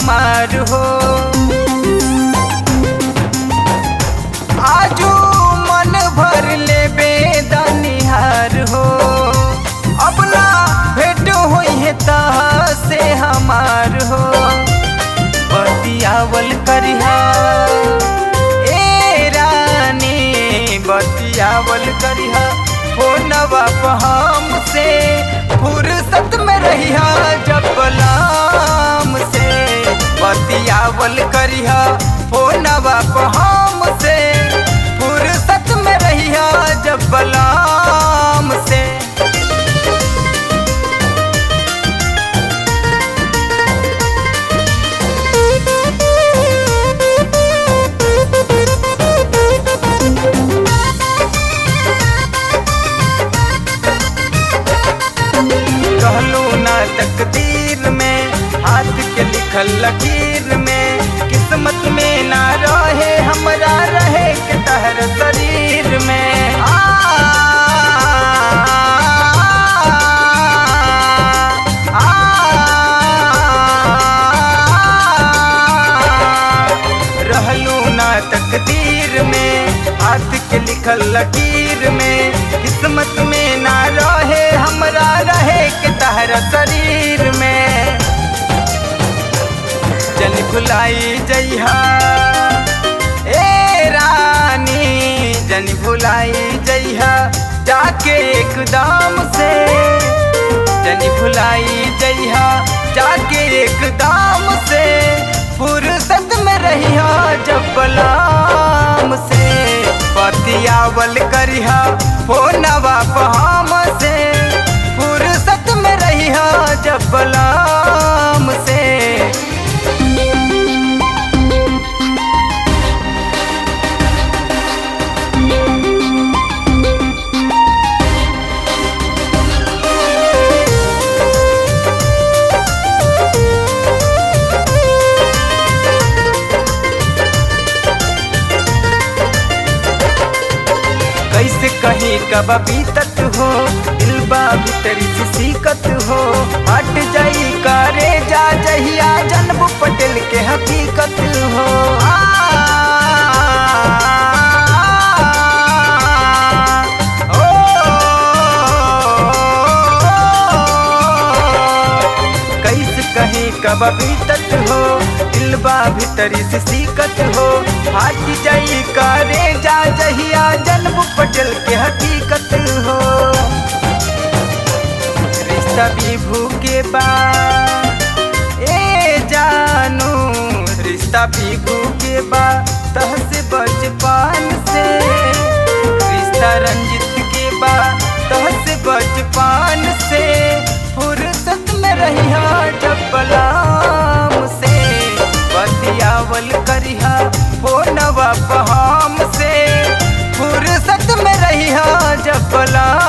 हमार हो आजू मन भर ले बेदनिहार हो अपना भेंट होई है तह से हमार हो बतियावल करिहा ए रानी बतियावल करिहा फोनवा पर हमसे फुर्सत में रहिहा जब बलाम से बतियावल करिहा फोनवा पर हमसे फुर्सत में रहिहा जब बलाम से कहलू ना तकदीर में हाथ के लिखल लकीर में किस्मत में ना रहे हमरा रहे के तहर शरीर में आ, आ, रहलू ना तकदीर में हाथ के लिखल लकीर में किस्मत में ना रहे हमरा रहे के तहरा शरीर में जन भुलाई जइहा ए रानी जन भुलाई जइहा जाके एकदम से जन भुलाई जइहा जाके एकदम से फुर्सत में रहिहा जब बलाम से बतियावल करिहा फोनवा पहाम से फुर्सत में रहिहा जब बलाम से कैसे कहीं कब बीतत हो दिलबा भीतरी से सीखत हो हट जाई करे जा जहिया जन्म पटेल के हकीकत हो आ, ओ, कैसे कहीं कब बीतत हो दिलबा भीतरी से सीखत हो हट जाई करे जा जहिया जन्म पटल के हकीकत हो रिश्ता विभू के बाद ए जानू रिश्ता विभू के बाद तह से बचपन से रिश्ता रंजित के बाद तह से बचपन से फुर्सत में रहिया जब बलाम से बतियावल करिहा फोनवा पहाम से फुर्सत में रहिया जब बलाम